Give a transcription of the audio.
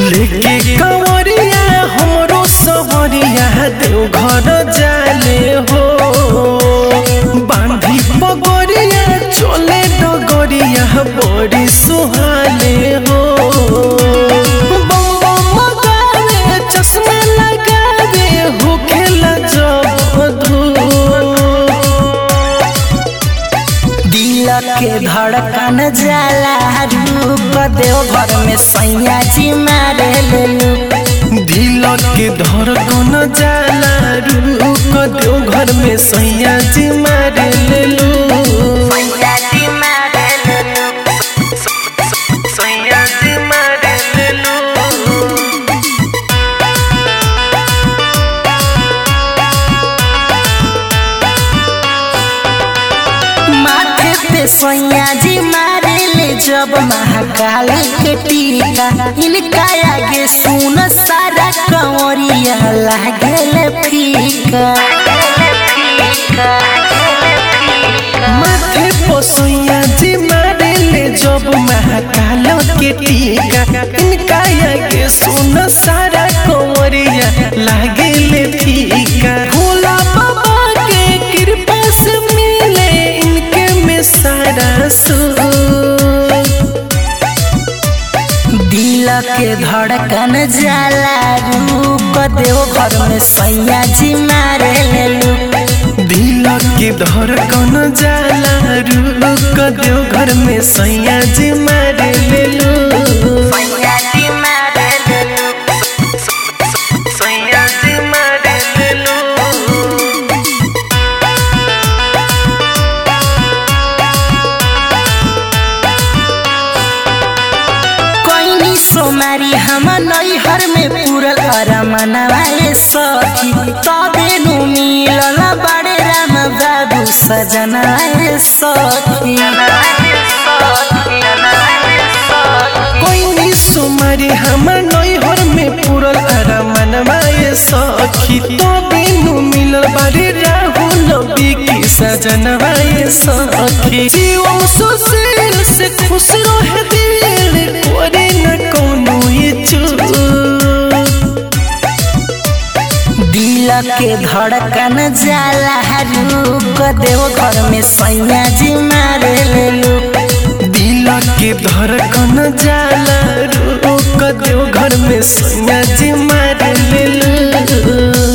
लेके कंवरिया हमरो सवरिया देव घर जाले हो बांधी पगोरिया चले डगरिया बड़ी सुहाले हो बम बम गावे चश्मा लगावे हो खेला जब धूप दिल के धड़कन जाला रूप देव घर में सैया जी मारे लेलू दिल के धड़कन जाला रुक देव घर में सैया जी मारे लेलू सैया जी मारे लेलू सैया जी मारे लेलू माथे पे सैया जी मारे ले जब महाकाल के टीका इनका आगे सुन सारा कंवरिया लागेले फीका माथे पर सैया जी मारे ले जब महाकाल के टीका इनका आगे सुन सारा कंवरिया लागे ले फीका भोला बाबा के कृपा से मिले इनके में सारा सुख दिल के धड़कन जाला रूप देव घर में सैया जी मारे लेलू दिल के धड़कन जाला रुक देव घर में सैया जी मारे लेलू सैया जी मारे लेलू सैया जी मारे लेलू कोइनी सोमारी हम नैहर में पूरल अरमनवाए सखी तबे नु मिलल बड़े राम बाबू सजनाए सखी कोई नी सुमारी हमर नैहर में पूरल अरमन माए सखी तो बिनु मिलल बारे राहुल बिकी सजनवाए सखी जीवन सुशील से खुश रहे दिल कोरे न कोनो इच्छुक दिल के धड़कन जाला रूप देव घर में सैया जी मारे लेलू दिल के धड़कन जाला रुक देव घर में सैया जी मार लेलू